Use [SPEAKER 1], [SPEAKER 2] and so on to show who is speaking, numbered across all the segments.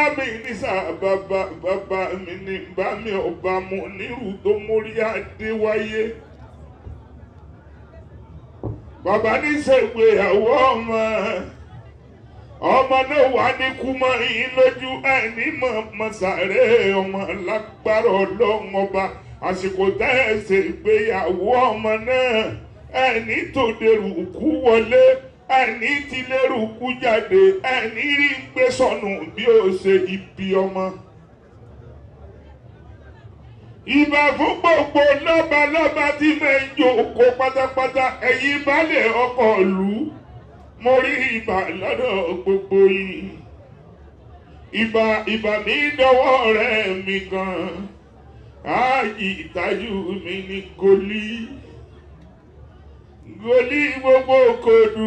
[SPEAKER 1] ọlámi nísà bàbá bàbá mi ní bá mi ọba mu nírú tó mórí adé wáyé bàbá ní ṣègbéyàwó ọmọ ọmọ náà wà ní kúmọ yín lójú ẹni mọ mọsàrẹ ọmọ lágbára Ọlọ́run ọba àsìkò tẹ ẹ ṣègbéyàwó ọmọ náà ẹni tó dèrò kú wọlé ẹni tí lérò kú jáde ẹni rí gbé sọnù bí ó ṣe ibi ọmọ. ìbà fún gbogbo lọ́balọ́ba tí mẹ́jọ kó pátápátá ẹ̀yin balẹ̀ ọkọ̀ ìlú mo rí ìbà lọ́dọ̀ gbogbo yìí. ìbà ìbà mi dọwọ́ rẹ̀ mi gan ààyè ìtajú mi ní goli goli gbogbo kodu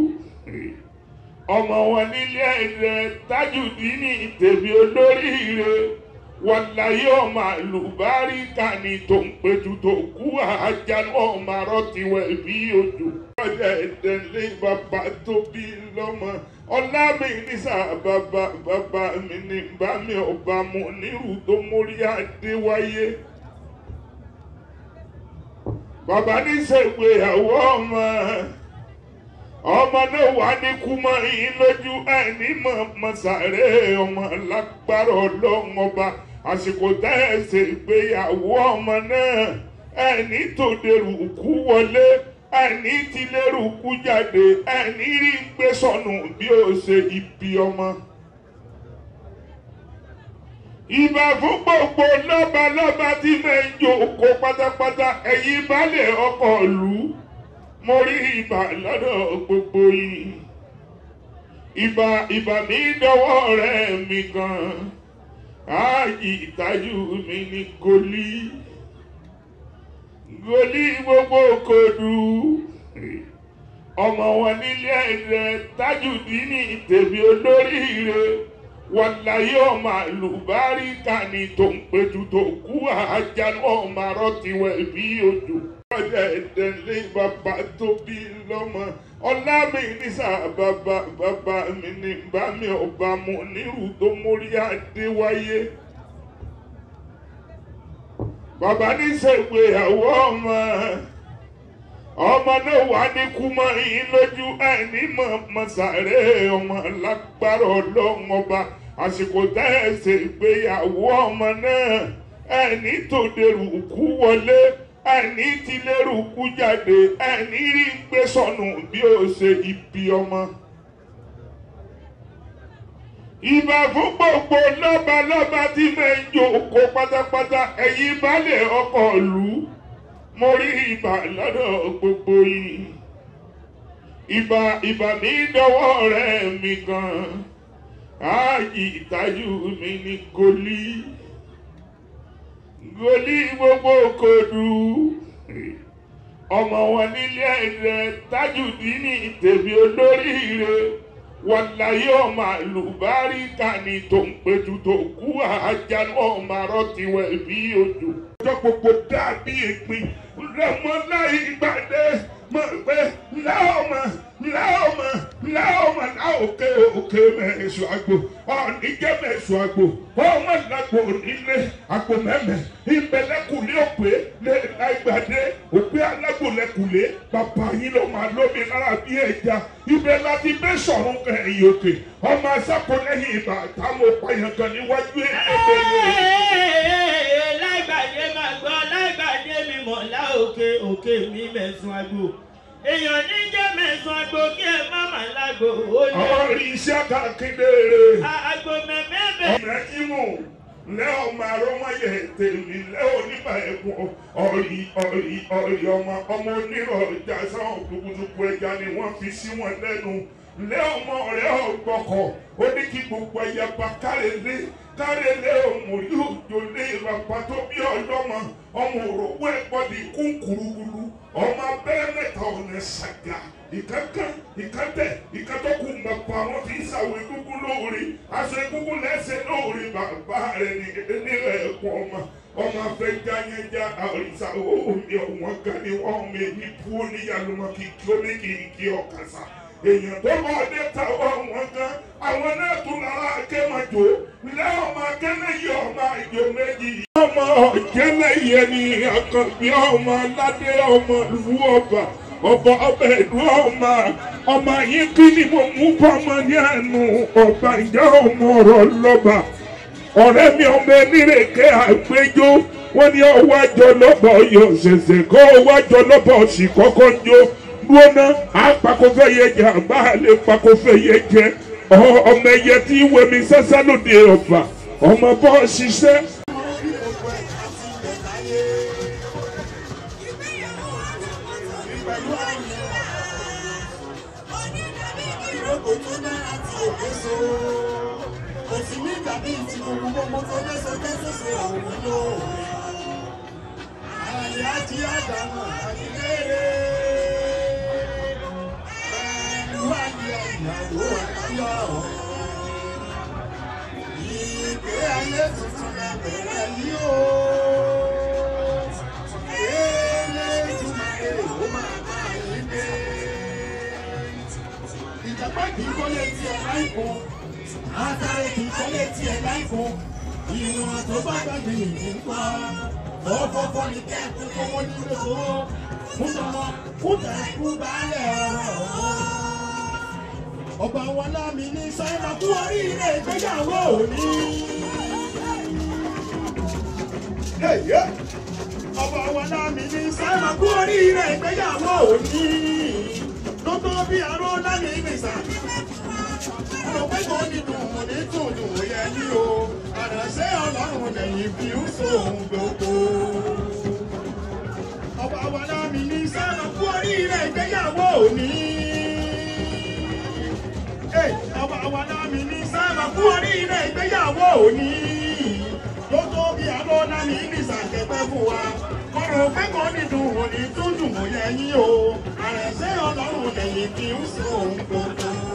[SPEAKER 1] ọmọ wọn nílé rẹ Tajudeen tèmi olóríire wọn láyé ọmọ àlùbáríkà ní tó ń pẹ̀tù tó kú àjálù ọmọ arọ́tiwẹ̀ bí ojú. ọjà ìdẹ́lé bàbá tó bí lọ́mọ ọlámi nísà bàbá bàbá mi ní bá mi ọba mu nírú tó mórí adé wáyé bàbá ní ṣègbéyàwó ọmọ ọmọ náà wà ní kúmọ yín lójú ẹni mọ mọsàrẹ ọmọ lágbára Ọlọ́run ọba àsìkò tẹ ẹ ṣègbéyàwó ọmọ náà ẹni tó dèrò kú wọlé ẹni tí lérò kú jáde ẹni rí gbé sọnù bí ó ṣe ibi ọmọ ìbà fún gbogbo lọ́balọ́ba tí mẹ́jọ kó pátápátá ẹ̀yin balẹ̀ ọkọ̀ ìlú mo rí ìbà lọ́dọ̀ gbogbo yìí. ìbà ìbà mi dọwọ́ rẹ̀ mi gan ààyè ìtajú mi ní goli goli gbogbo kodu ọmọ wọn nílé rẹ Tajudeen tèmi olóríire wọn láyé ọmọ àlùbáríkà ní tó ń pẹ̀tù tó kú àjálù ọmọ arọ́tiwẹ̀ bí ojú. ọjà ìdẹ́lé bàbá tó bí lọ́mọ ọlámi nísà bàbá bàbá mi ní bá mi ọba mu nírú tó mórí adé wáyé. bàbá ní ṣègbéyàwó ọmọ ọmọ náà wà ní kúmọ yín lójú ẹni mọ mọsàrẹ ọmọ lágbára Ọlọ́run ọba àsìkò tẹ ẹ ṣègbéyàwó ọmọ náà ẹni tó dèrò kú wọlé ẹni tí lérò kú jáde ẹni rí gbé sọnù bí ó ṣe ibi ọmọ. ìbà fún gbogbo lọ́balọ́ba tí mẹ́jọ kó pátápátá ẹ̀yin balẹ̀ ọkọ̀ ìlú mo rí ìbà lọ́dọ̀ gbogbo yìí. ìbà ìbà mi dọwọ́ rẹ̀ mi gan ààyè ìtajú mi ní goli goli gbogbo kodu ọmọ wọn nílé rẹ Tajudeen tèmi olóríire wọn láyé ọmọ àlùbáríkà ní tó ń pẹ̀tù tó kú àjálù ọmọ arọ́tiwẹ̀ bí ojú. ọjọ́ gbogbo dàbí ìpín rẹ̀mọ́ láì gbàdé mọ̀ pé láọ̀mọ̀ láọ̀mọ̀ láọ̀mọ̀ láòkè òkè mẹ́sù àgbò ọ̀ní jẹ́ mẹ́sù àgbò ọmọ làgbò nílé àgbò mẹ́mẹ́ ìbẹ̀lẹ́kùlé òpè lè láìgbàdé òpè alágbòlẹ́kùlé bàbá yín ló máa lómi lára bí ẹja ibẹ̀ láti bẹ́ sọ̀rọ̀ ẹ̀yìn òkè ọmọ asákòlẹ́yìn ìbà táwọn òpàyàn kan níwájú ẹ̀ẹ́dẹ́gbẹ̀rẹ̀
[SPEAKER 2] láìgbàdé máa gbọ́ láìgbàdé mi mọ̀ láòkè òkè mi mẹ̀sùn àgbò èèyàn ní jẹ́ mẹ̀sùn àgbò kí ẹ má má lágbo ó lé
[SPEAKER 1] ọ̀rí iṣẹ́ kàkíndé
[SPEAKER 2] àgbò mẹ́mẹ́bẹ̀.
[SPEAKER 1] ọmọ ìmù lẹ́ ọmọ àrọ́mọyẹ tèmi lẹ́ oníbà ẹ̀kọ́ ọ̀rí ọ̀rí ọ̀rí ọmọ ọmọ onírọ̀ ọjà sáwọn kùkùtùkù ẹja ni wọ́n fi sí wọn lẹ́nu lẹ́ ọmọ ọ̀rẹ́ ọ̀gbọ́kọ̀ ó ní kí gbogbo ẹ̀yà bá kárẹ̀lé kárẹ̀lé ọmọ yóò jòlé ìrọ̀pá tó bí ọlọ́mọ ọmọ òròwó ẹ̀kọ́ di kún kúrúkúrú ọmọ abẹ́rẹ́ mẹ́ta ọ̀nà ṣàgà ìkankan ìkantẹ ìkantọ́kù mọ̀pọ̀ àwọn fi ń ṣàwọn egungun lóore aṣọ egungun lẹ́sẹ̀ lóore bàbá rẹ̀ ní nílẹ̀ ẹ̀kọ́ ọmọ ọmọ afẹ́ jáyẹ́já àrísà omi ọ̀wọ́n kan ní wọ́n mi ní pú oníyàlùmọ̀ kìkì oníkìkì ọ̀kàṣà èèyàn tó bá dé tàwọn wọn gan àwọn náà tún lára akémàjò ilé ọmọ akẹ́lẹ́yẹ ọmọ àjò méjì. ọmọ ọ̀jẹ̀lẹ̀yẹ ni àkànbí ọmọ aládé ọmọ ìlú ọba ọba ọbẹ̀ ìlú ọmọ ọmọ yín kí ni mo mú bọ́mọ ní àánú ọba ìjà ọmọ ọ̀rọ̀ lọ́ba ọ̀rẹ́ mi ọmọ enírèké àgbéjó wọ́n ní ọwọ́ àjọ lọ́bọ̀ yóò ṣẹ̀ṣẹ̀ kọ́ ọwọ́ àjọ lọ́bọ̀ sì kọ́kọ́ jó lóná àpàkọ́fẹ́ yẹ jẹ àgbà lè pàkọ́fẹ́ yẹ jẹ ọmọ ẹyẹ tí wẹmi sẹ́sẹ́ lóde ọ̀fà ọmọ bọ́ ṣiṣẹ́.
[SPEAKER 3] Ìjàpá kì í kọ́lé tiẹ̀ láìpọ̀, àtàrẹ kì í kọ́lé tiẹ̀ láìpọ̀, ìwọ̀n tó bá gbàgbé nìyí ń pa. Fọ́fọ́fọ́ ni kẹ́ẹ̀kún kọ́wọ́ nílé owó, fún tọmọ, fún tẹ̀kú baálẹ̀ ọ̀rọ̀. Ọba wọn lámì ní sáyẹ́mà kú oríire ìgbéyàwó òní. Ọba wọn lámì ní sáyẹ́mà kú oríire ìgbéyàwó òní. Lótó bí aró lámì ìgbésà. Ọ̀rọ̀ pé kò ní dùn ní dùn dùn yẹ ní o. Àdàṣe ọlọ́run lẹ́yìn bí ó sóhun gbogbo. Ọba wọn lámì ní sáyẹ́mà kú oríire ìgbéyàwó òní ọba wa lámì ní sábà kú oríire ìgbéyàwó òní ló tó bí abọ́ lámì ní ìsàkẹ́pẹ́ fún wa kọ́rọ̀ pẹ́kọ̀ọ́ nìdùn òní tó dùn mọ́ yẹ yín o àrẹ̀sẹ̀ ọlọ́run lẹ́yìn kí ń sọ òun gbogbo.